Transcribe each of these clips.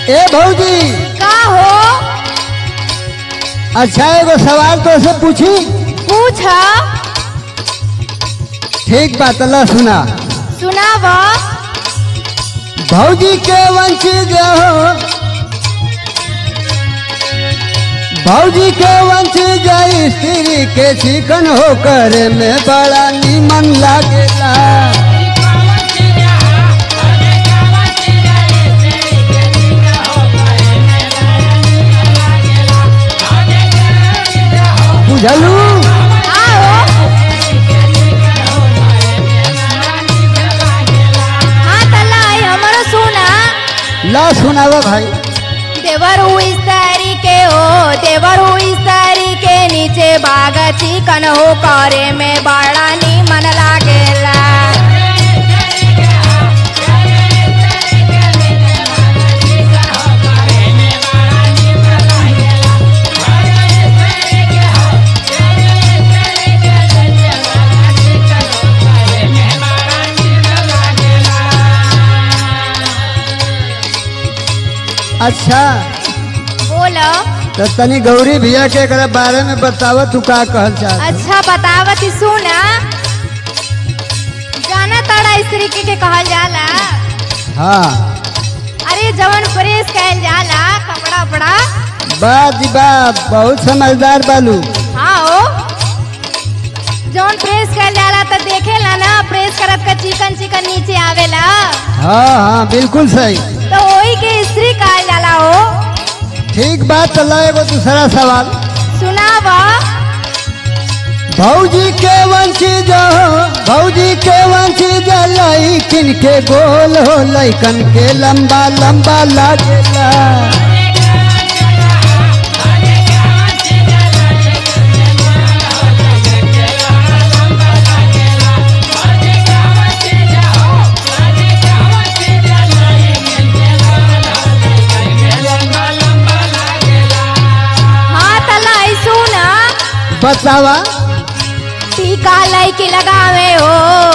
ए भौजी का हो अच्छा एगो सवाल तो से पूछी पूछ ठीक बात ला सुना सुनाव भौजी के वंचित हो भौजी के वंचित स्त्री के चिकन होकर में बड़ा नीमन लागेला बुझलू आओ हाँ तल्ला आई हमरो सुना ला सुनावा भाई देवर हुई सारी के हो देवर हुई सारी के नीचे बाग चिकन हो करे में बड़ा नीमन लागेला अच्छा बोलो तो तनी गौरी भैया के एकरा बारे में बतावा तू का कहल चाहत अच्छा बतावती सुना जाना तारा स्त्री के, के कहल जाला हाँ अरे जवन प्रेस कहल जाला कपड़ा उपड़ा बात जी बात बहुत समझदार बालू हाँ हो जवन प्रेस कहल जाला तो देखेला ना प्रेस करत का चिकन चिकन नीचे आवेला हाँ हाँ बिल्कुल सही तो वही के स्त्री कहल जाला हो ठीक बात चला एगो दूसरा सवाल सुनाव भौजी के वंचित हो भौजी के वंचित लैकिन के गोल हो लैकन के लंबा लंबा लागेला हाँ तला आई सुना बतावा टीका लैके लगावे हो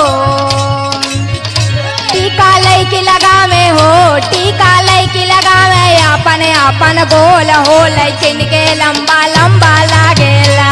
टीका लैके लगावे हो टीका लैके लगावे अपन अपन गोल हो लेकिन के लंबा लंबा लागेला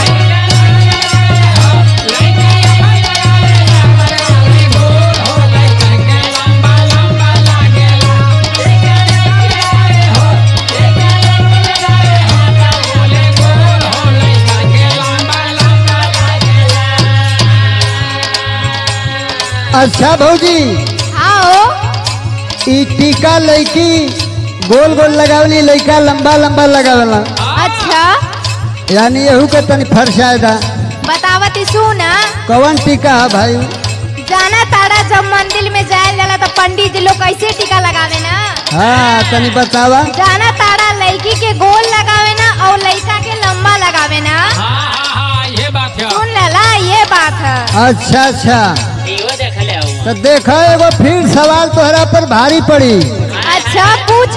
अच्छा भौजी आओ ई टीका लैकी गोल गोल लगावली लैका लंबा लंबा लगावला अच्छा यानी यहू के तनी फरसायदा बतावती सुना कौन टीका है भाई जाना तारा जब मंदिर में जाए जाला तो पंडित जी लोग कैसे टीका लगावे ना हाँ तनी बतावा जाना तारा लड़की के गोल लगावे ना और लड़का के लंबा लगावे ना हाँ हाँ हाँ ये बात है सुन लला ये बात है अच्छा अच्छा इहो देख ले तो देखा एगो फिर सवाल तोहरा पर भारी पड़ी अच्छा पूछ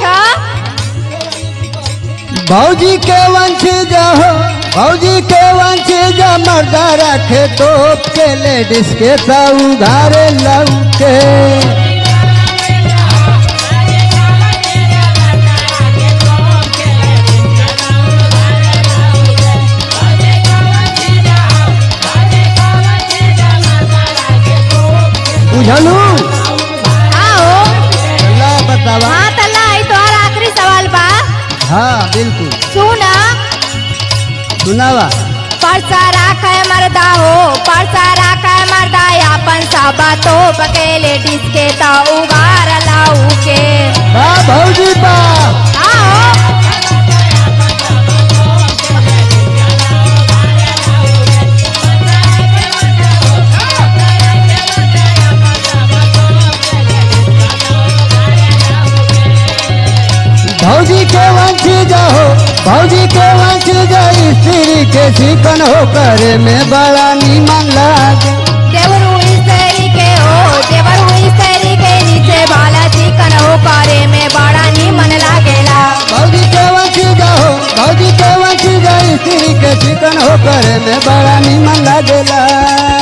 भौजी के वंशज हो भौजी के वंशज मर्दा रखे तोप के लेडीज के तो उघारे लौके बुझलू आओ ला बतावा हाँ तला आई तोहर आखिरी सवाल बा हाँ बिल्कुल सुना सुनावा परसा राखा है मर्दा हो परसा राखा है मर्दा अपन साबा तो बकेले डिस्के तो उगार लाऊ के बा भौजी बा आओ भौजी के वंशज हो भौजी के वंशज स्त्री के चिकन हो करे में बड़ा नीमन लागे देवर हुई सरी के हो देवर हुई सरी के नीचे बाला चिकन हो करे में बड़ा नीमन लागेला भौजी के वंशज हो भौजी के वंशज स्त्री के चिकन हो करे में बड़ा नीमन लागेला